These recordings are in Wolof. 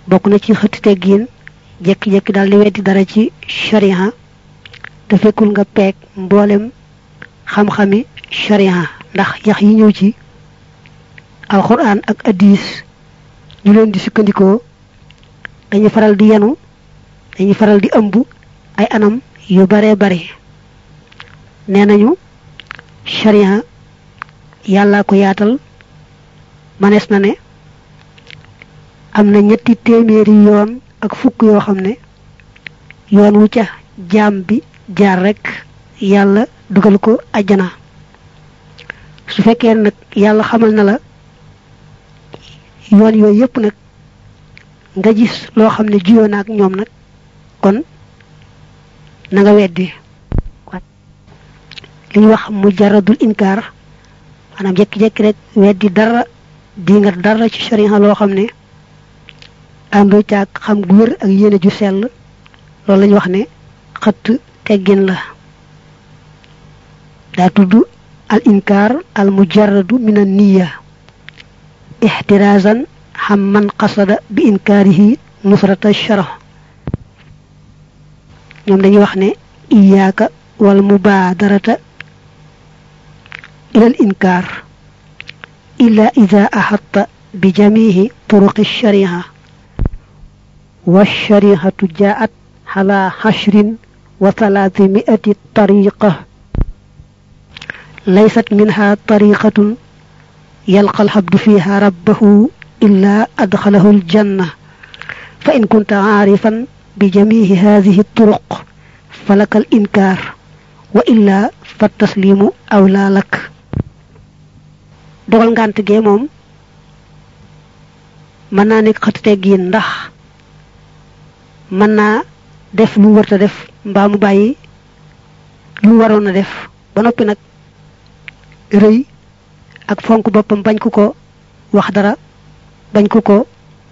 bokk na ci xëtti teggiin jekki-jekki daal di weddi dara ci sharia te fekkul nga peeg mboolem xam-xami sharia ndax yax yi ñëw ci alquran ak hadis ñu leen di sukkandikoo dañuy faral di yenu dañuy faral di ëmb ay anam yu bare bare nee nañu sharia yàllaa ko yaatal manees na ne am na ñetti téeméeri yoon ak fukk yoo xam ne yoon wu ca jaam bi jaar rek yàlla dugal ko ajjana su fekkee nag yàlla xamal na la yoon yooyu yépp nag nga gis loo xam ne jiyoo na ak ñoom nag kon na nga weddi li ñu wax mu jaradul inkaar maanaam jekki-jekki rek weddi dara di nga dara ci sharia loo xam ne àndoo caag xam gu wér ak yéene ju sell loolu lañu wax ne xëtt teggin la daa tudd al inkaar al mujarradu min an niya ixtirazan xam man qasada bi inkaarihi nusrata shara ñoom dañuy wax ne iyaaka wal mubaadarata ila al inkaar illa ida axatta bi jamihi turuqi shariha والشريعة جاءت على عشر وثلاثمائة طريقة ليست منها طريقة يلقى العبد فيها ربه إلا أدخله الجنة فإن كنت عارفا بجميع هذه الطرق فلك الإنكار وإلا فالتسليم أولى لك dogal ngant ge mom man na nek xat teggin ndax mën naa def lu wërta def mbaa mu bàyyi lu waroon a def ba noppi nag rëy ak fonk boppam bañ ku ko wax dara bañ ku ko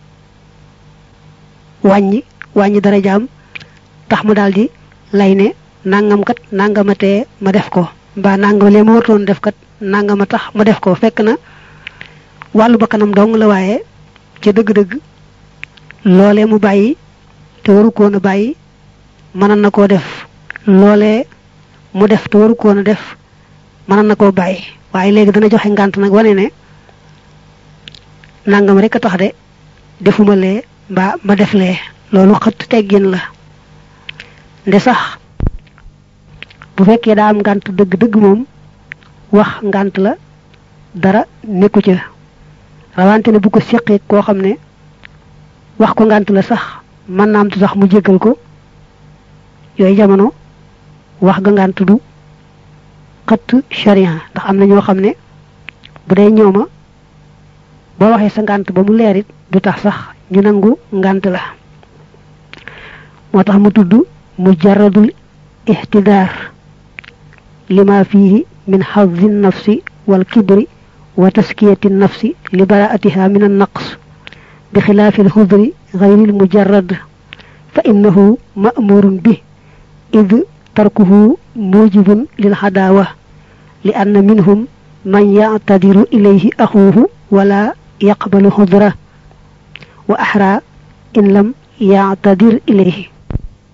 wàññi wàññi dara jaam tax mu daldi lay ne nangam kat nangamatee ma def ko mbaa nangam lee ma wartoon def kat nangama tax ma def ko fekk na wàllu bakkanam dong la waaye ca dëgg-dëgg loolee mu bàyyi te waru koon a bàyyi mënoon na koo def loolee mu def te waru koon a def mënoon na koo bàyyi waaye léegi dana joxe ngànt nag wane ne nangam rek a tax de defuma lee mbaa ma def lee loolu xët teggin la nde sax bu fekkee daa am ngànt dëgg-dëgg moom wax ngànt la dara nekku ca rawante ne bu ko séqee koo xam ne wax ko ngànt la sax mën naa am tu sax mu jéggal ko yooyu jamono wax ga ngànt du xëtt sharia ndax am na ñoo xam ne bu dee ñooma boo waxee sa ngànt ba mu leerit du tax sax ñu nangu ngànt la moo tax mu tudd mujarradul ihtidaar lima fihi min xazi nafsi wal kibri wa taskiyati nafsi li baraatiha min an naqs bi xilaafi alxudri غير المجرد فإنه مأمور به إذ تركه موجب للعداوة لأن منهم من يعتذر إليه أخوه ولا يقبل حضره وأحرى إن لم يعتذر إليه